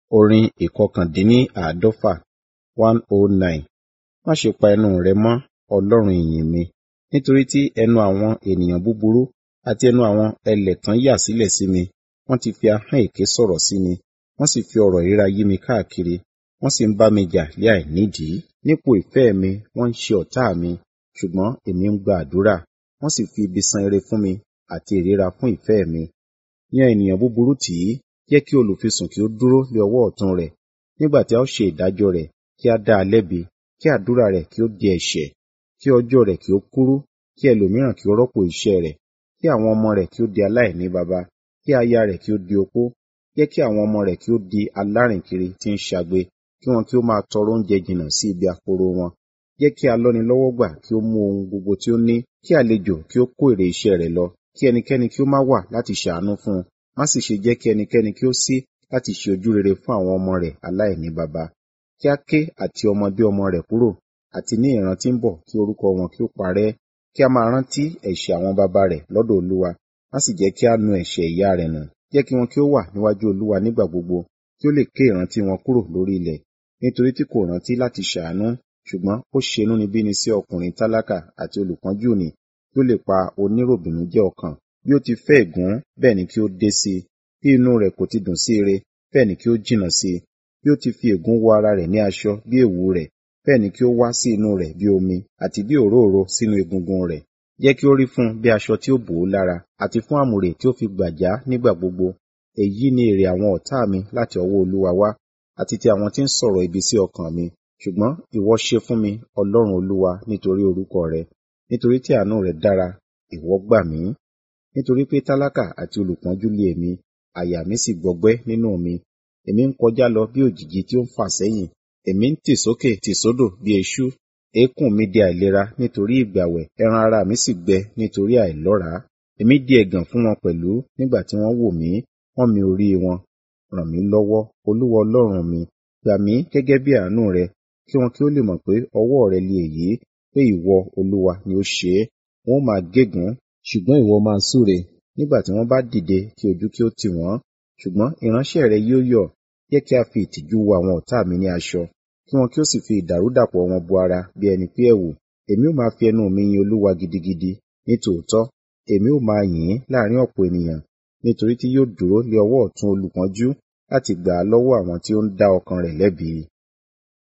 Orin ìkọkàndínníàádọ́fà one oh nine. Má ṣe pa ẹnu rẹ mọ́, Ọlọ́run ìyìn mi, nítorí tí ẹnu àwọn ènìyàn búburú àti ẹnu àwọn ẹlẹ̀tàn yà sílẹ̀ sí mi. Wọ́n ti fi ahọ́n èké sọ̀rọ̀ sí mi, wọ́n sì fi ọ̀rọ̀ ìríra yí mi káàkiri, wọ́n sì ń bá mi jà lé àìnídìí. Nípò ìfẹ́ mi wọ́n ń ṣe ọ̀tá mi, ṣùgbọ́n èmi ń gba àdúrà. Wọ́n sì fi ibi san ire fún mi àti ìríra fún ìfẹ́ mi. Yan ènìyàn búburú tì í, jẹ́ kí olùfisùn kí ó dúró lé ọwọ́ ọ̀tún rẹ̀. Nígbà tí a ó ṣe ìdájọ́ rẹ̀, kí a dá a lẹ́bi, kí àdúrà rẹ̀ kí ó di ẹ̀ṣẹ̀, kí ọjọ́ rẹ̀ kí ó kúrú, kí ẹlòmíràn kí ó rọ́pò iṣẹ́ rẹ̀, kí àwọn ọmọ rẹ̀ kí ó di aláìní baba, kí aya rẹ̀ kí ó di opó, jẹ́ kí àwọn ọmọ rẹ̀ kí ó di alárìnkiri tí ń ṣagbe, kí wọn kí ó máa tọrọ oúnjẹ jìnnà sí ibi àkóro wọn. Jẹ́ kí alọ́nilọ́wọ́gbà kí ó mú ohun gbogbo tí ó ní, kí àlejò kí ó kó èrè iṣẹ́ rẹ̀ lọ, kí ẹnikẹ́ni kí ó má wà láti ṣàánú fún un, má sì ṣe jẹ́ kí ẹnikẹ́ni kí ó sí láti ṣe ojú rere fún àwọn ọmọ rẹ̀ aláìní baba. Kí a ké àti ọmọdé ọmọ rẹ̀ kúrò, àti ní ìran tí ń bọ̀ kí orúkọ wọn kí ó parẹ́. Kí a máa rántí ẹ̀ṣẹ̀ àwọn baba rẹ̀ lọ́dọ̀ Olúwa, má sì jẹ́ kí a nu ẹ̀ṣẹ̀ ìyá rẹ̀ nù. Jẹ́ kí wọn kí ó wà níwájú Olúwa nígbà gbogbo, kí ó lè ké ìrántí wọn kúrò lórí ilẹ̀. Nítorí tí kò rántí láti ṣàánú, ṣùgbọ́n ó ṣe inúnibíni sí ọkùnrin tálákà àti olùpọ́njú nì, kí ó lè pa oníròbìnújẹ́ ọkàn. Bí ó ti fẹ́ ègún, bẹ́ẹ̀ ni kí ó dé sí i. Bí inú rẹ̀ kò ti dùn sí ire, bẹ́ẹ̀ ni kí ó jìnnà sí i. Bí ó ti fi ègún wọ ara rẹ̀ ní aṣọ bí èwù rẹ̀, bẹ́ẹ̀ ni kí ó wá sí inú rẹ̀ bí omi, àti bí òróró sínú egungun rẹ̀. Jẹ́ kí ó rí fún un bí aṣọ tí ó bò ó lára, àti fún àmùrè tí ó fi gbàjá nígbà gbogbo. Èyí ni èrè àwọn ọ̀tá mi láti ọwọ́ Olúwa wá, àti ti àwọn tí ń sọ̀rọ̀ ibi sí ọkàn mi. Ṣùgbọ́n ìwọ ṣe fún mi, Ọlọ́run Olúwa, nítorí orúkọ rẹ. Nítorí tí àánú rẹ dára, ìwọ gbà mí. Nítorí pé tálákà àti olùpọ́njú lé èmi, àyà mi sì gbọgbẹ́ nínú mi. Èmi ń kọjá lọ bí òjìji tí ó ń fà sẹ́yìn. Èmi ń tì sókè tì sódò bí eṣú. Eékún mi di àìlera nítorí ìgbàwẹ̀, ẹran ara mi sì gbẹ nítorí àìlọ́ràá. Èmi di ẹ̀gàn fún wọn pẹ̀lú nígbà tí wọ́n wò mí, wọ́n mi orí wọn. Ràn mí lọ́wọ́, Olúwa Ọlọ́run mi, gbà mí gẹ́gẹ́ bí àánú rẹ, kí wọn kí ó lè mọ̀ pé ọwọ́ rẹ li èyí, pé ìwọ, Olúwa, ni ó ṣe é. Wọn ó máa gégùn, ṣùgbọ́n ìwọ máa súre. Nígbà tí wọ́n bá dìde, kí ojú kí ó tì wọ́n. Ṣùgbọ́n ìránṣẹ́ rẹ yóò yọ̀, jẹ́ kí a fi ìtìjú wọ àwọn ọ̀tá mi ní aṣọ, kí wọn kí ó sì fi ìdàrúdàpọ̀ wọn bo ara bí ẹni pé ẹ̀wù. Èmi ó máa fi ẹnu mi yin Olúwa gidigidi, ní tòótọ́. Èmi ó máa yìn ín láàrín ọ̀pọ̀ ènìyàn, nítorí tí yóò dúró lé ọwọ́ ọ̀tún olùpọ́njú láti gbà á lọ́wọ́ àwọn tí ó ń dá ọkàn rẹ̀ lẹ́bi.